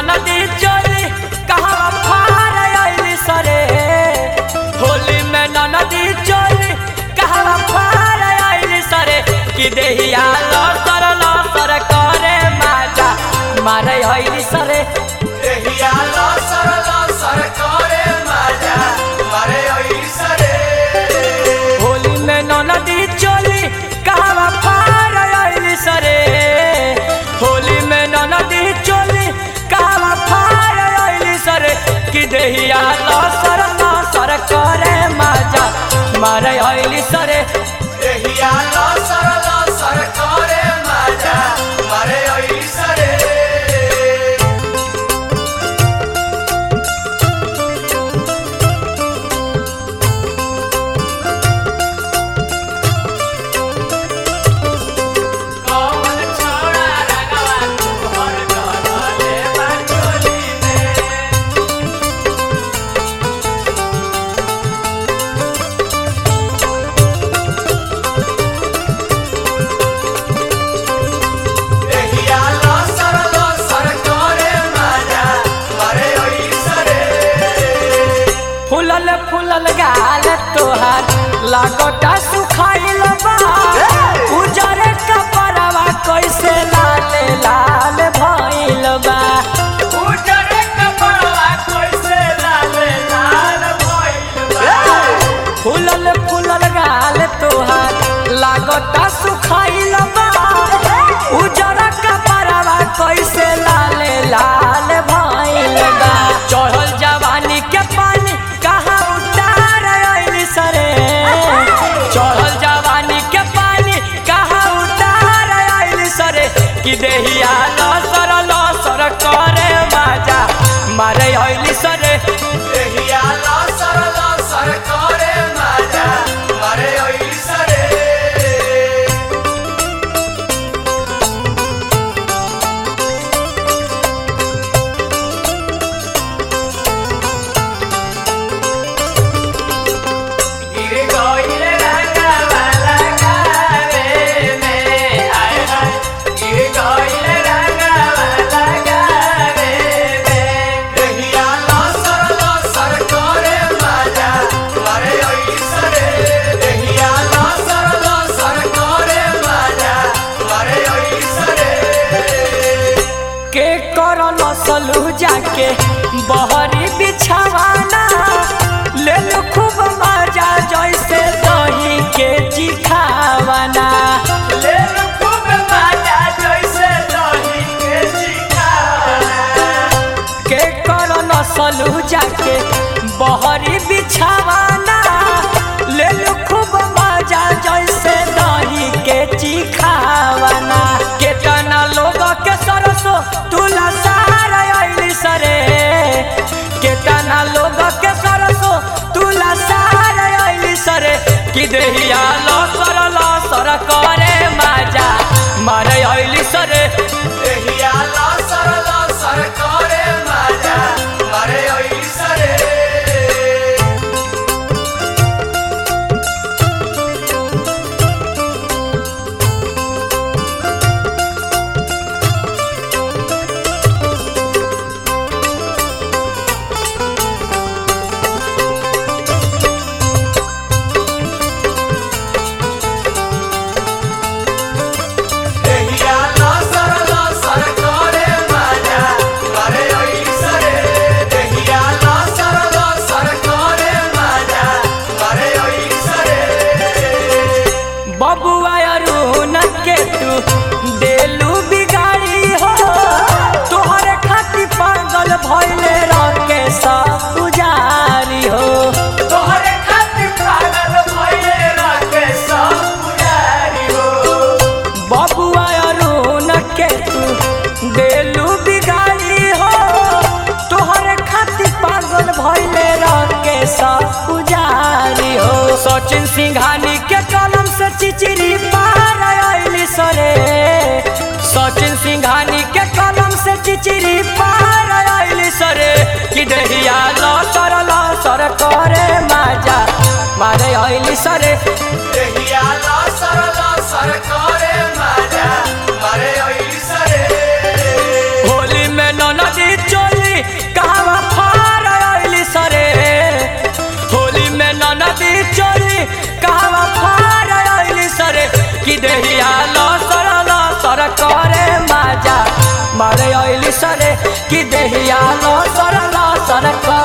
ननदी चोली कहवा फार आइली सरे होली में ननदी चोली कहवा फार आइली सरे कि देहिया लसर लसर करे माजा मारे आइली सरे देहिया लसर लसर करे माजा मारे ऐसरे होली में ननदी चोली कहवा फार आइली सरे होली में ननदी चोली कहवा फार आइली सरे कि देहिया लसर लसर करे माजा मारे आइली सरे देहिया लसर लसर करे माजा मारे ऐसरे कौन छोड़ा रगवा तुहर गले बाटोली में देहिया लसर लसर करे माजा मारे ऐसरे फुलल फुलल गाल तोहार लागोटा सुखाइल बा उजरे कपड़वा कैसे लाल लाल भइल बा उजरे कपड़वा कैसे लाल लाल भइल बा फुलल फुलल गाल तोहार लागोटा सुखाइल बा उजरा कपड़वा कैसे लाल लाल भइल बा चढ़ल जवानी के पानी कहाँ उतार आइल सरे चढ़ल जवानी के पानी कहाँ उतार आइल सरे कि देहिया लसर लसर करे माजा मारे आइल सरे देहिया लसर लसर करे माजा मारे ऐसरे गिर गइल रंगवा लगावे में आय हाय गिर गइल रंगवा लगावे में देहिया लसर लसर करे माजा मारे ऐसरे देहिया लसर लसर करे माजा मारे ऐसरे के कर नसलू जाके बहरी बिछावाना ले लो खूब मजा जैसे दही के चिखावाना ले लो खूब माजा जैसे दही के चिखाना के कर नसलू जाके बहरी बिछावाना ले लो खूब मजा जैसे दही के चिखावाना केतना लोग के सरसो तुला सार आइली सरे केतना लोग के सरसो तुला सार आइली सरे कि देहिया लसर लसर करे माजा मारे आइली सरे देहिया लसर लसर करे माजा मारे ऐसरे देहिया लसर लसर करे माजा मारे ऐसरे देहिया लसर लसर करे माजा मारे ऐसरे बबुआ अरुण के तू देलू बिगाड़ी हो तोहरे खातिर पागल भइले रके सब पुजारी हो तोहरे खातिर पागल भइले राके सब पुजारी हो बबुआ अरुण के तू देलू बिगाड़ी हो तोहरे खातिर पागल भइले रके सब पुजारी हो सचिन सिंघानी के कलम से चिचिरी पार आइली सरे सचिन सिंघानी के कलम से चिचिरी पार आइली सरे कि देहिया लसर लसर करे माजा मारे आइली सरे देहिया लसर लसर करे माजा मारे ऐसरे होली में ननदी चो कि देहिया लसर लसर करे माजा मारे अइली सरे कि देहिया लसर लसर करे